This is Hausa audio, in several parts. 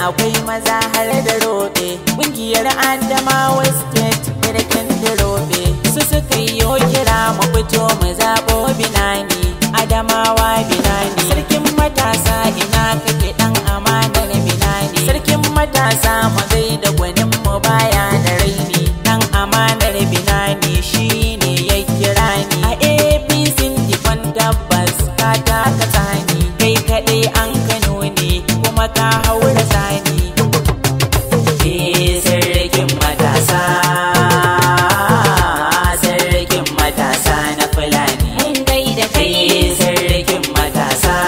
akwai maza har da roɓe ƙungiyar adamawa state birkin da roɓe su suka yi kira mu fito mu zaɓo binani adamawa binani sarkin matasa ina kake ɗan amanar binani sarkin matasa mu gaida gwanin mu baya da raini ɗan amanar binani shine ya kira ni a apc dikon tabbas ka taka tsani kai kaɗai an kano ne kuma ka haura tsani Eh, sarkin matasa sarkin matasa na fulani mun gaida kai Eh, sarkin matasa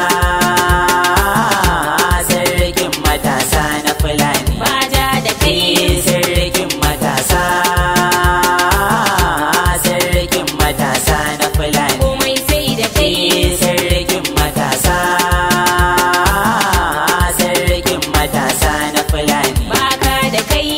sarkin matasa na fulani baja da kai Eh, sarkin matasa sarkin matasa na fulani komai sai da kai Eh, sarkin matasa sarkin matasa na fulani baka da kai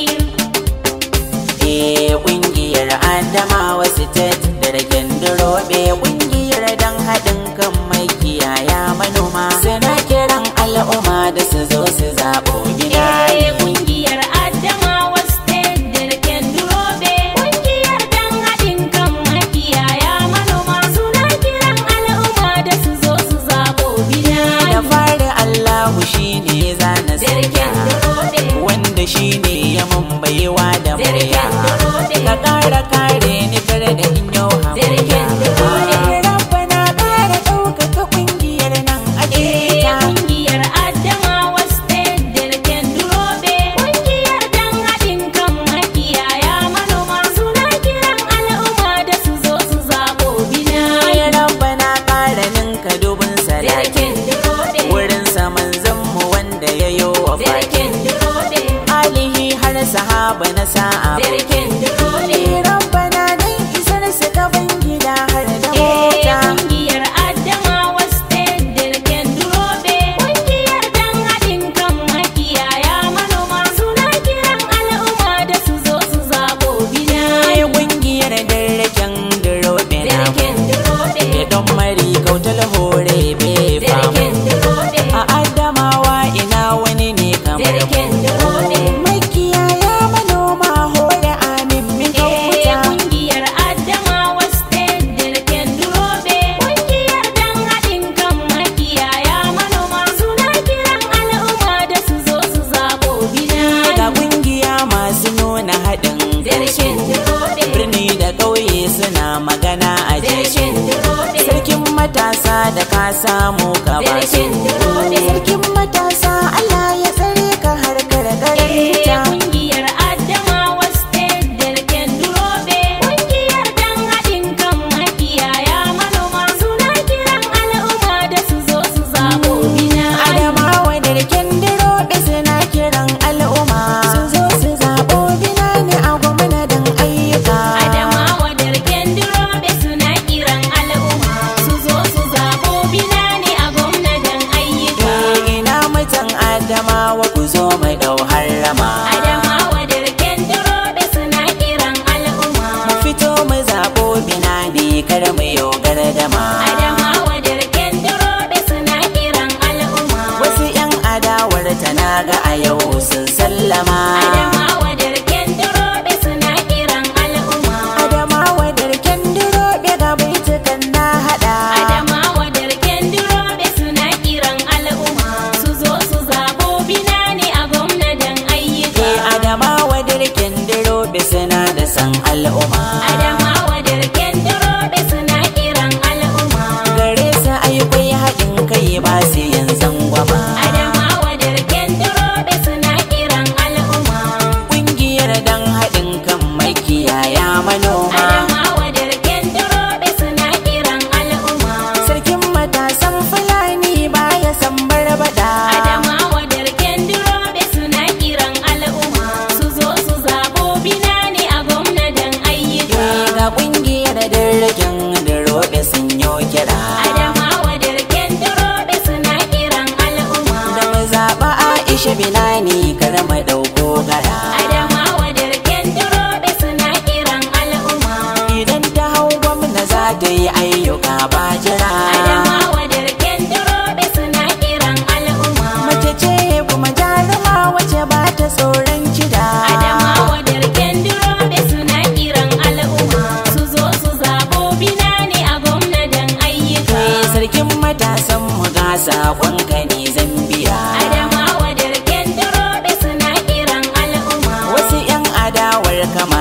Eh kungiyar Adamawa State da raken durobe kungiyar dan haɗin kan makiyaya manoma suna kiran al'umma da su zo su zaɓo gida Eh, kungiyar Adamawa State da Raken Durobe kungiyar dan haɗin kan makiyaya manoma suna kiran al'umma da su zo su zaɓo da bina fari Allahu shine zana Zargen durobe wanda shine ya mun baiwa da murya Zargen durobe ka ƙara kare ni kar da in yau Zargen durobe Rabbana ƙara ɗaukaka kungiyar nan a Eh, ta kungiyar Adamawa State da Raken Durobe kungiyar dan haɗin kan makiyaya manoma suna kiran al'umma da su zo su zaɓo bina Ya rabbana ƙara ninka dubin salati Zargen durobe wurin saman mu wanda ya yo wa fati Zargen durobe alihi har sahaba na sa'a Zargen durobe Ya rabbana dan isar su gaban gida har da Eh, mota kungiyar Adamawa State da Raken Durobe kungiyar dan haɗin kan makiyaya manoma suna kiran al'umma da su zo su zaɓo bina Ai kungiyar darraken durobe na Zargen durobe Ya don mari kautal hore be famu Zargen durobe A Adamawa ina wani ne kamar Zargen durobe Makiyaya manoma hore amin min Eh, kauta kungiyar Adamawa State da Raken Durobe kungiyar dan haɗin kan makiyaya manoma suna kiran al'umma da su zo su zaɓo bina Ga kungiya masu nuna haɗin Zargen durobe birni da ƙauye suna magana a Zargen jesu durobe Sarkin matasa da ka samu ka ba su Zargen durobe Sarkin matasa Allah ya tsare ka har Eh, karkarta kungiyar Adamawa State da Raken Durobe kungiyar dan haɗin kan makiyaya manoma suna kiran al'umma da su zo su zaɓo bina Adamawa da riken diroɓe suna kiran al'umma Su zo su zaɓo bina ne a gwamnatin ayyuka Adamawa da Raken Durobe suna kiran al'umma su zo su zaɓo bina ne a gwamnatin ayyuka Eh, Ina mutan Adamawa ku zo mai ɗau harrama Adamawa da Raken Durobe suna kiran al'umma Fito mu zaɓo bina ne kar mu yau gardama Adamawa da Raken Durobe suna kiran al'umma Wasu 'yan adawar ta na ga a yau sun sallama Adamawa da Raken Durobe suna kiran al'umma Adamawa da riken diroɓe ga baitukan na haɗa Adamawa da Raken Durobe suna kiran al'umma su zo su zabo bina ne a gwamnatin ayyuka Eh, Adamawa da riken diroɓe suna da san al'umma Adamawa da Raken Durobe suna kiran al'umma Gare su ayyukai haɗin kai ba su yin zangwama Adamawa da Raken Durobe suna kiran al'umma Ƙungiyar dan haɗin kan makiyaya manoma Adamawa da Raken Durobe suna kiran al'umma Sarkin matasan Fulani baya san barbada Adamawa da Raken Durobe suna kiran al'umma su zo su zabo bina ne a gwamnatin ayyuka ga ƙungiyar darraken diroɓe sun yi kira Adamawa da Raken Durobe suna kiran al'umma da mu zaɓa Aisha Binani kar mu ɗauko gara Adamawa da Raken Durobe suna kiran al'umma idan ta hau gwamna za ta yi ayyuka ba jira Adamawa da Raken Durobe suna kiran al'umma mace ce kuma jaruma wace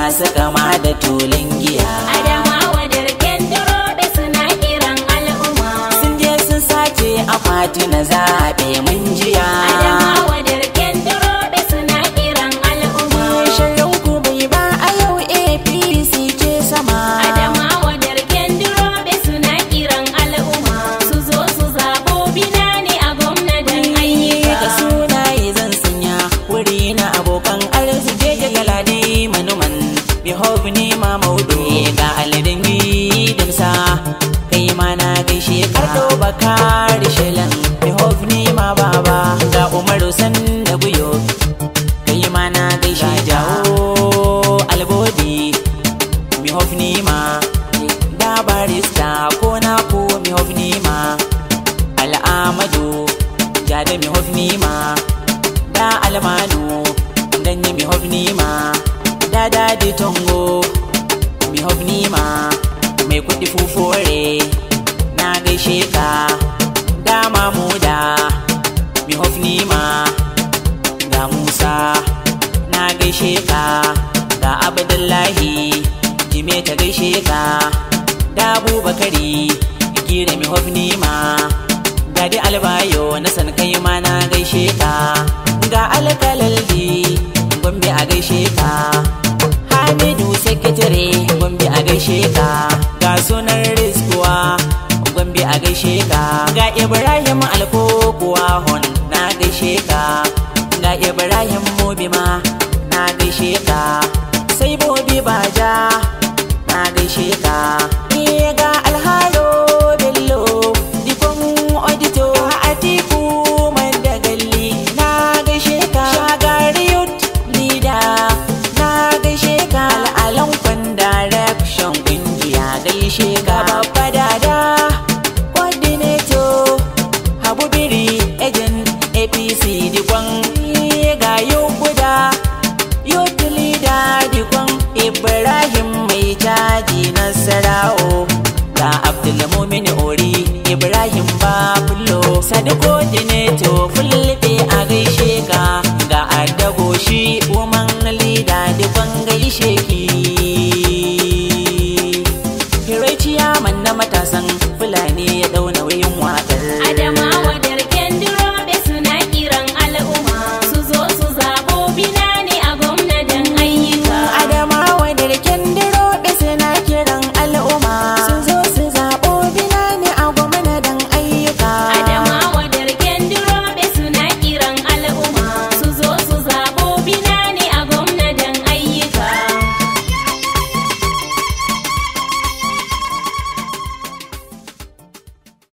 masu kama da tulun giya Adamawa da riken durobe suna kiran al'umma. sun je sun sace akwati na zaɓe mun jiya Adamawa da riken durobe suna kiran al'umma. shirin ku bai ba a yau apc ce sama Adamawa da riken durobe suna kiran al'umma. Su zo su zaɓo binani a gwamnatin da ayyuka. sunaye zan sanya wuri na abokan arziki da galade manuman bihov ne ma maudu ga aladin gidimsa kai ma na gaishe kardo baka rishilan bihov ne ma baba ga umaru san da guyo kai ma na gaishe jawo albodi bihov ne ma da barista ko na ko bihov ne ma al'amadu jada mi hofni ma da almanu ganye mi hofni ma da dadi tongo mi hofni ma mai kudi fufore na gaishe ka da mamuda mi hofni ma ga musa na gaishe ka ga abdullahi jime ta gaishe ka da abubakari gira mi hofni ma Gadi albayo na san kai ma na gaishe ka ga alkalaldi gombe a gaishe ka hamidu sekretare gombe a gaishe ka ga sunan riskuwa gombe a gaishe ka ga ibrahim alkokuwa hon na gaishe ka ga ibrahim mobima na gaishe ka